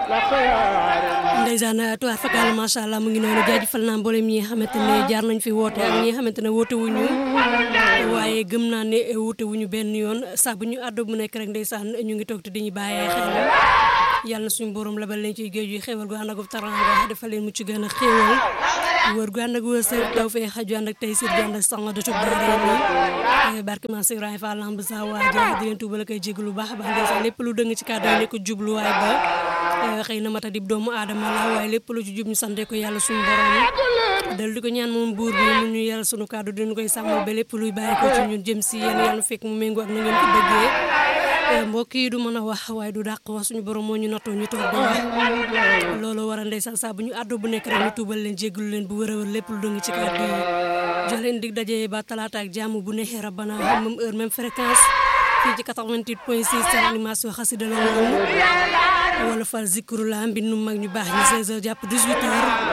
ndeysaan tuwaar fakal macha allah mu ngi noonu jaajëfal naa mboolem ñi nga xamante ne jaar nañ fi woote ak ñi nga xamante ne woote wuñu waaye gëm naa ne woote wuñu benn yoon sax bu ñu àddoo bu nekk rek ndeysaan ñu ngi toog te di ñu bàyyee xel yàlla na suñu borom labal leen ciy géej gi xéewal gu ànd ak taranga defal leen mucc gën a xéewal wër gu ànd ak wërsëg taw fee xaju ànd ak tey sir gu ànd ak sanga dotub daara ni barke man Ibrahima Fall lamb sa waaja di leen tuubal koy jégg lu baax baax ndeysaan lépp lu dëng ci kàddu yi nekk jubluwaay ba xëy na mata dib doomu aadama la waaye lépp lu ci jub ñu sante ko yàlla suñu borom dal di ko ñaan moom buur bi mu ñu yàlla suñu kàddu dinu koy sàmmal ba lépp luy bàyyi ko ci ñun jëm si yéen yàlla fekk mu méngoo ak na ngeen ko bëggee mbokk yi du mën a wax waaye du dàq wax suñu borom moo ñu nattoo ñu toog di wax loolu war a ndeysaan saa bu ñu àddoo bu nekk rek ñu tuubal leen jéggalu leen bu wër a wër lépp lu dëng ci kàddu yi jox leen dig daje ba talaata ak jàmm bu neexee rabbana même heure même fréquence fii ci 88 point 6 seen animation xasida la woon wala fal zikru la mbindu mag ñu baax ñi 16h jàpp 18h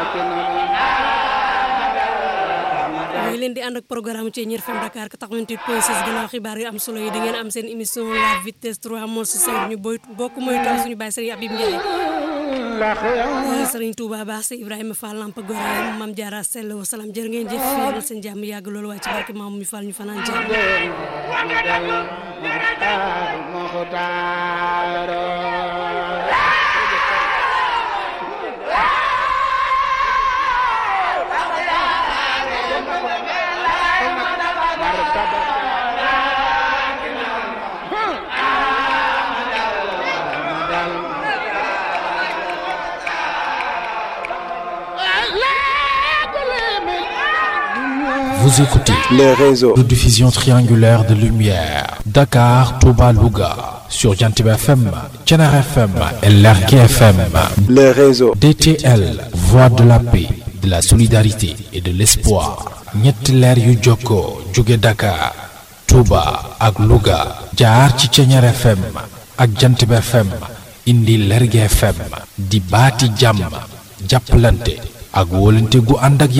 mooy leen di ànd ak programme ci ñër FM Dakar 88 point 6 gannaaw xibaar yu am solo yi da ngeen am seen émission la vitesse 3 mol si 5 ñu boy bokk mooy taw suñu bàyyi Serigne Abib Ndiaye Serigne Touba baax si Ibrahima Fall Lamp Gore Mam Diarra Sell wa salaam jërë ngeen jëf yàlla seen jàmm yàgg loolu waaye ci barke maam mi Fall ñu fanaan jàmm Vous écoutez les réseaux de diffusion triangulaire de lumière. Dakar, Touba, Louga. Sur Jantib FM, Tchenar FM et Lergué FM. les réseaux DTL, Voix de la paix, de la solidarité et de l'espoir. ñetti leer yu jokkoo jóge Dakar, Touba ak Louga. jaar ci Tchenar FM ak Jantib FM. indi Lergué FM. di baati jàmm. jàppalante ak wóolante gu ànd ak